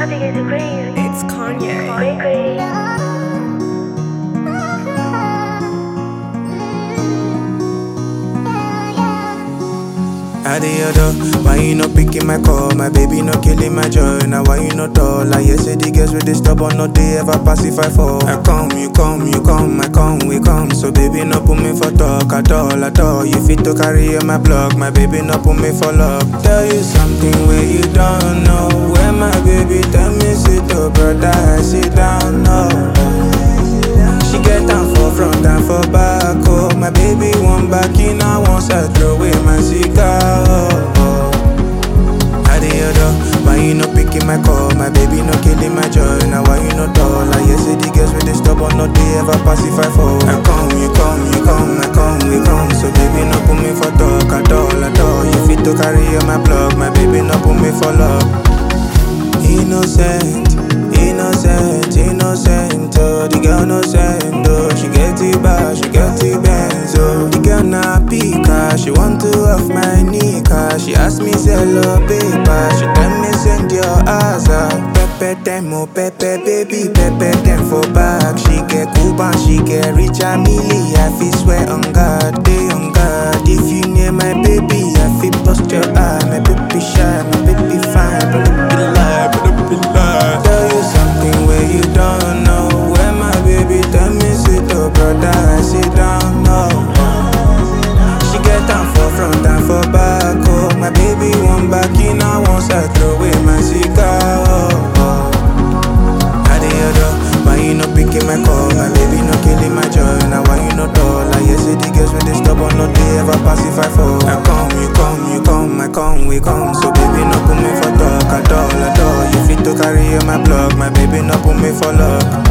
It's Kanye. I the other, why you not picking my call? My baby not killing my joy. Now why you not tall? Like yes, the girls with the stubborn, no they ever pacify for. I come, you come, you come, I come, we come. So baby not put me for talk at all, at all. You fit to carry on my block, my baby not put me for love. Tell you something where you don't know. Where my baby tell me sit up, brother, I sit down, no. She get down for front and for back, oh My baby one back in, I want to throw away my cigar, oh, oh. I the other, why you not picking my call? My baby not killing my joy, now why you not tall? Like yes, the girls with the stubborn, no they ever pacify for I come, you come, you come, I come, we come So baby not put me for talk at all, at all You fit to carry on my block, my baby not put me for love Innocent, innocent, innocent. Oh, the girl no send. Oh, she get it bad, she get it Benz. Oh, the girl na pika, she want to off my knee. Cause she ask me sell her paper. She tell me send your ass out. Pepe them, oh pepe baby, pepe them for back. She get Cuban, she get rich a milli. I feel swear on God, they on God. If you near my baby, I feel bust your eye. My baby shy, my baby fine, but don't be lie, but don't be lie. Tell you something where you don't know. Where my baby tell me sit up, brother, I sit down, no. She get down for front and for back, oh. My baby one back in, I want to throw away my cigar, oh, oh. I the other, why you not picking my call? My baby not killing my joy. Now why you not tall? Like yes, the girls with the stubborn, no they ever pacify for. I come, you come, you come, I come, we come. So baby not put me for talk at all, at all. You fit to carry on my block, my baby not put me for luck.